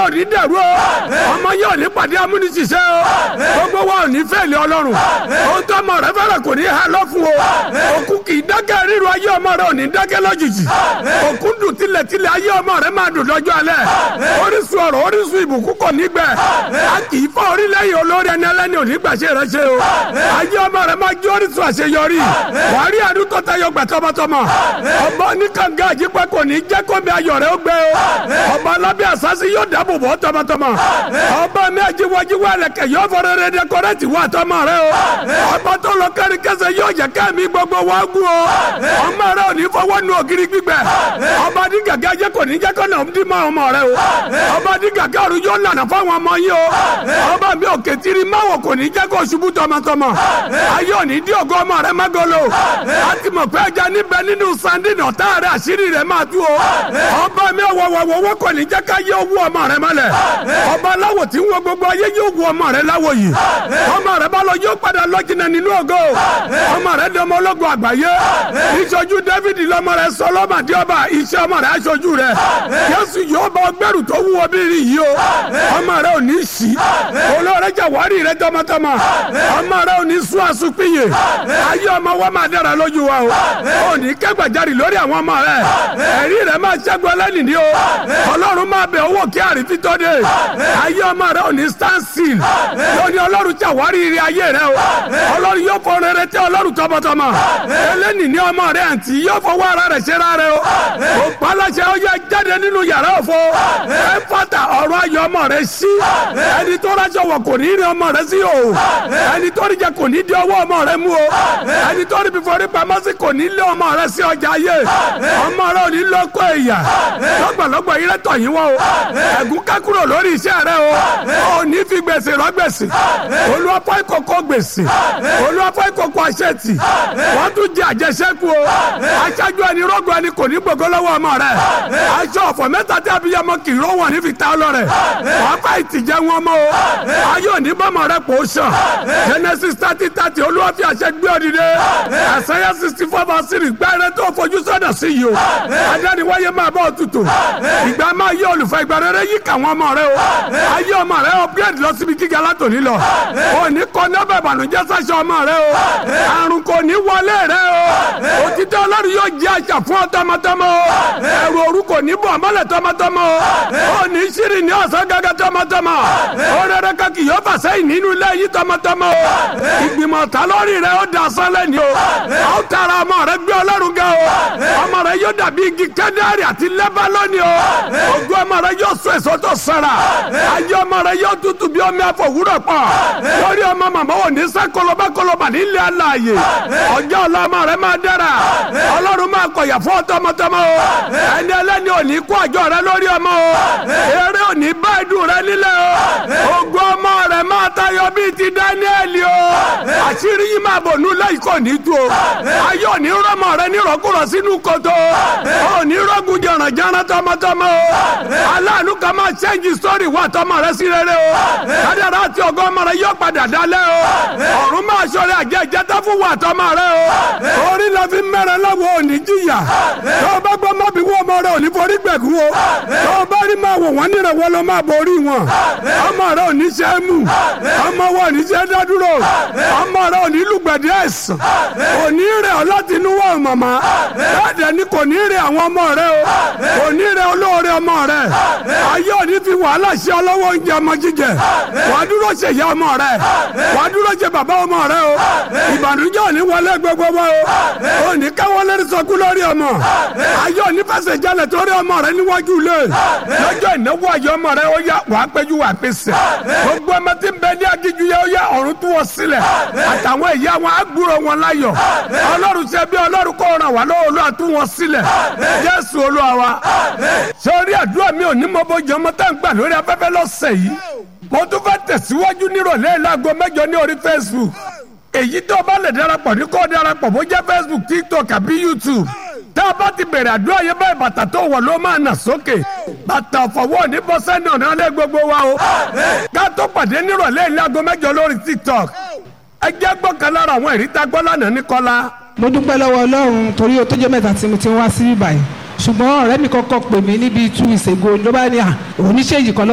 ò ní dẹ̀rú o ọmọ yẹn ò ní pàdé amúnisìṣẹ́ o gbogbo wa ò ní fẹ́ẹ̀lì ọlọ́run ohun tó ọmọ rẹ fẹ́rẹ̀ kò ní ha lọ́fun o òkú kì í dákẹ́ ríru ayé ọmọ rẹ ò ní dákẹ́ lójijì òkú dùn tilẹ̀tilẹ̀ ayé ọmọ rẹ máa dùn lọ́jọ́ alẹ́ orísun ọ̀rọ̀ orísun ìbùkún kò ní gbẹ a kì í fọ́ orílẹ̀-èdè olórí ẹni ẹlẹ́ni ò ní gbàṣẹ rẹ ṣe o ayé ọmọ rẹ máa jẹ́ orísun àṣeyọrí wàá rí àdúgbò tó tayọ gbà tọmọtọmọ ọba oníkànga àjípẹ́ kò ní jẹ́ kó mi ayọ̀ rẹ ó gbẹ o ọba alábẹ́ àsásí yóò dáàbò bò tọmọtọmọ ọba mi àjíwájíwá ẹlẹ́kẹ̀ yóò fọ rere dẹkọrẹ́tì wà tọmọ rẹ o ọba tó lọ kárí kẹsẹ̀ yóò jẹ́ kẹ́mi gbogbo wa gún o ọmọ rẹ ò ní fọwọ́ nu ògiri gbígbẹ ọba ní gàgà jẹ́ kò ní jẹ́ kó nà ọdún mọ́ ọmọ rẹ o ọba ní gàgà ọ̀run yóò lànà fáwọn ọmọ yín o ọba mi ò kẹtìrì máwọ̀ kò ní jẹ́ kó ṣubú tọmọtọmọ ayé ò ní dí ògo ọmọ rẹ mágolo a ti mọ̀ pé ẹja níbẹ̀ nínú sandin ọ̀tá rẹ àṣírí rẹ máa tú o ọba mi ọ̀wọ̀wọ̀wọ̀ kò ní jẹ́ ká yé owó ọmọ rẹ mọ́lẹ̀ ọba aláwọ̀ tí ń wo gbogbo ayé yóò wo ọmọ rẹ láwọ̀ yìí ọmọ rẹ bá lọ yóò padà lọ jìnnà nínú ògo ọmọ rẹ dọmọ ológun àgbáyé ìṣojú david lọmọ rẹ sọlọmọdé ọba iṣẹ́ ọmọ rẹ aṣojú rẹ yéṣu yóò bá ọgbẹrù tó wúwo bírí yìí o ọmọ rẹ ò ní sí olóore jàwárí rẹ tọmọtọmọ ọmọ rẹ ò ní sún àsùnpìyè ayé ọmọ wa máa dára lójú wa o ò ní kẹgbàjarì lórí àwọn ọmọ rẹ ẹ̀rí rẹ máa ṣẹ́gun ẹlẹ́nìí o ọlọ́run máa bẹ owó kí àrífín tó dé ayé ọmọ rẹ ò ní stand still lóní ọlọ́run jàwárí ire ayé rẹ o ọlọ́run yóò fọ rere tẹ ọlọ́run tọmọtọmọ ẹlẹ́nìí ní ọmọ rẹ àǹtí yóò fọwọ́ ara rẹ̀ ṣe rárẹ̀ o o palasẹ̀ ó yẹ jáde nínú yàrá òfo ẹ fata ọ̀rọ̀ ayọ̀ ọmọ rẹ sí ẹni tó rájọ wọ̀ kò ní rí ọmọ rẹ sí o ẹni tó rí jẹ kò ní di ọwọ́ ọmọ rẹ mú o ẹni tó rí bí forí pamọ́ sí kò ní lé ọmọ rẹ sí ọjà ayé ọmọ rẹ ò ní lọ́kọ̀ ẹ̀yà lọ́gbọ̀lọ́gbọ̀ yìí rẹ tọ̀ yín wọ́n o ẹ̀gún ká kúrò lórí iṣẹ́ rẹ o ò ní fi gbèsè rọ gbèsè olùwàpọ̀ ìkọ̀kọ̀ gbèsè olùwàpọ̀ ìkọ̀kọ̀ àṣetì wọ́n tún jẹ àjẹsẹ́kù o aṣáájú ẹni rọ́gùn ẹni kò ní gbogbo lọ́wọ́ ọmọ rẹ aṣọ ọ̀fọ̀ mẹ́ta tí abiyamọ kì í ró wọn ní fi ta ọlọ́rẹ̀ wọ́n fà ìtìjẹ́ wọn mọ́ o ayé òní bọ́mọ rẹ kò sàn genesis thirty thirty olúwa fi àṣẹ gbé òdìdé àṣẹyẹ sixty four verse three gbẹ́rẹ́ tó fojú sọ́dọ̀ sí yìí o adániwáyé máa bọ́ òtútù ìgbà máa yé olùfẹ́ ìgbà rere yí kà wọ́n ọmọ rẹ o ayé ọmọ rẹ upgrade lọ síbi gíga látòní lọ òní kọ́ nọ́bẹ̀ ìbànújẹ́ sáṣọ ọmọ rẹ o àrùn kò ní wọlé rẹ o òtítọ́ ọlọ́run yóò jẹ́ àṣà fún ọ tọmọtọmọ o ẹrù òru kò ní bọ̀ mọ́lẹ̀ tọmọtọmọ o ò ní ṣírí ní ọ̀sán gángan tọmọtọmọ o rere kan kì yóò fà sẹ́yìn nínú ilé yìí tọmọtọmọ o ìgbìmọ̀ ta lórí rẹ ó da sánlẹ̀ ni o a ó tara ọmọ rẹ gbé ọlọ́run ga o ọmọ rẹ yóò dàbí igi kẹ́dárì àti lẹ́bálọ́nì o ojú ọmọ rẹ yóò sọ èso tó sara ayé ọmọ rẹ yóò tutù bí omi àfọwúrọ̀ pọ̀ lórí ọmọ màmá ò ní sẹ́ kọlọba kọlọba nílé aláàyè ọjọ́ ọlọ́mọ rẹ máa dára ọlọ́run máa kọ̀yà fún ọtọmọtọmọ o ẹni ẹlẹ́ni ò ní kó àjọ rẹ lórí ọmọ o eré ò ní bá ìdùn rẹ nílẹ̀ o ogun ọmọ rẹ máa tayọ bíi ti dáníẹ́lì o àṣírí yìí máa bò nulẹ̀ yìí kò ní tu o ayé ò ní rọmọ rẹ nírọ̀kúrọ̀ sínú kòtò ò ní rọ́gùn jọ̀rànjọ̀ràn tọmọtọmọ o aláàánú kan máa ṣẹ́ǹjì sórí wà tọmọ rẹ sí rere o kádàrá àti ọgọ́ ọmọ rẹ yóò padà dálẹ̀ o ọ̀run máa ṣọlẹ̀ àjẹ́ ìjẹ́tọ́ fún wà tọmọ rẹ o orí la fi mẹ́rẹ̀ lọ́wọ́ òní jìyà tó o bá gbọ́ mọ́bí wọ́n ọmọ rẹ òní forí gbẹ̀gùn o tó o bá rí máa wò wọ́n nírẹ̀ wọ́n ló máa borí wọn ọmọ rẹ òní ṣe é mú ọmọ wọn òní ṣe é dádúró ọmọ rẹ òní lùgbẹ̀dì ẹ̀sán òní rẹ̀ ọ́ láti inú wọn màmá bẹ́ẹ̀ ni kò ní rẹ̀ àwọn ọmọ rẹ o kò ní rẹ̀ olóore ọmọ rẹ ayé òní fi wàhálà ṣe ọlọ́wọ́ oúnjẹ ọmọ jíjẹ wàá dúró ṣe ìyá ọmọ rẹ wàá dúró ṣe bàbá ọmọ rẹ o ìbànújẹ́ òní wọlé gbogbo wa o òní káwọ́ lórí sọkú lórí ọmọ ayé òní fẹsẹ̀ jalè torí ọmọ rẹ níwájú ilé lọ́jọ́ ìnáwó ayé ọmọ rẹ ó yá wàá péjú wàá pèsè gbogbo ọmọ tí ń bẹ ní agíjú yẹ ó yá ọ̀run tú wọn sílẹ̀ àtàwọn ìyá wọn á gbúrò wọn láyọ̀ ọlọ́run ṣe bí ọlọ́run kó ràn wá lọ́wọ́ olúwa tú wọn sílẹ̀ jésù olúwa wa sórí àdúrà mi ò ní mọ bójú ọmọ tá ń gbà lórí afẹ́fẹ́ lọ́sẹ̀ yìí mo tún fẹ́ tẹ̀síwájú nírọ̀lẹ́ láago mẹ́jọ ní orí facebook èyí tó bá lè darapọ̀ ní kó darapọ̀ bó jẹ́ facebook tiktok àbí youtube tá a bá ti bẹ̀rẹ̀ àdúrà yẹn báyìí bàtà tó wọ̀ ló máa nà sókè bàtà ọ̀fọ̀wọ́ ní bọ́sẹ̀ náà náà lé gbogbo wa o ká tó pàdé nírọ̀lẹ́ láago mẹ́jọ lórí tiktok ẹ jẹ́ gbọ́kàn lára àwọn ìrí tá a gbọ́ lánàá ní kọ́lá mo dúpẹ́ lọ́wọ́ ọlọ́run torí o tó jẹ́ mẹ́ta tí mo ti wá sí báyìí ṣùgbọ́n ọ̀rẹ́ mi kọ́kọ́ pè mí níbi two weeks ago ló bá ní à oníṣèjì kan